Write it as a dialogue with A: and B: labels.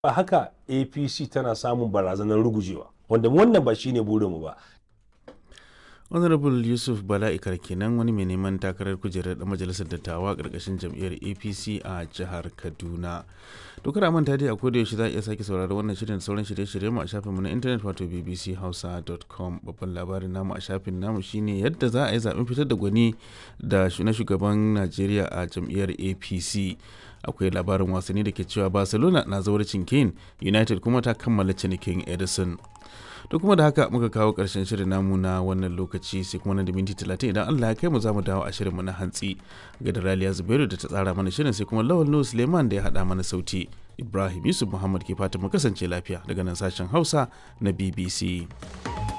A: a haka apc tana samun barazanar rugujewa wanda wannan ba shine burinmu ba
B: honorable yusuf bala'ikar kenan wani mai neman takarar kujerar da majalisar dattawa karkashin jam'iyyar apc a jihar kaduna dokar manta dai a koda yaushe za a iya sake saurari wannan shirin da sauran shirye-shirye mu a shafinmu na intanet wato bbchausa.com babban labarin namu a shafin namu shine yadda za a yi zaben fitar da gwani da na shugaban najeriya a jam'iyyar apc akwai labarin wasanni da ke cewa barcelona na zauracin kane united kuma ta kammala cinikin edison to kuma da haka muka kawo karshen shirin namu na wannan lokaci sai kuma nan da minti talatin idan Allah ya kai mu za mu dawo a shirin mu na hantsi ga da Raliya Zubairu da ta tsara mana shirin sai kuma Lawal Nuhu Suleiman da ya haɗa mana sauti Ibrahim Yusuf Muhammad ke fatan mu kasance lafiya daga nan sashen Hausa na BBC.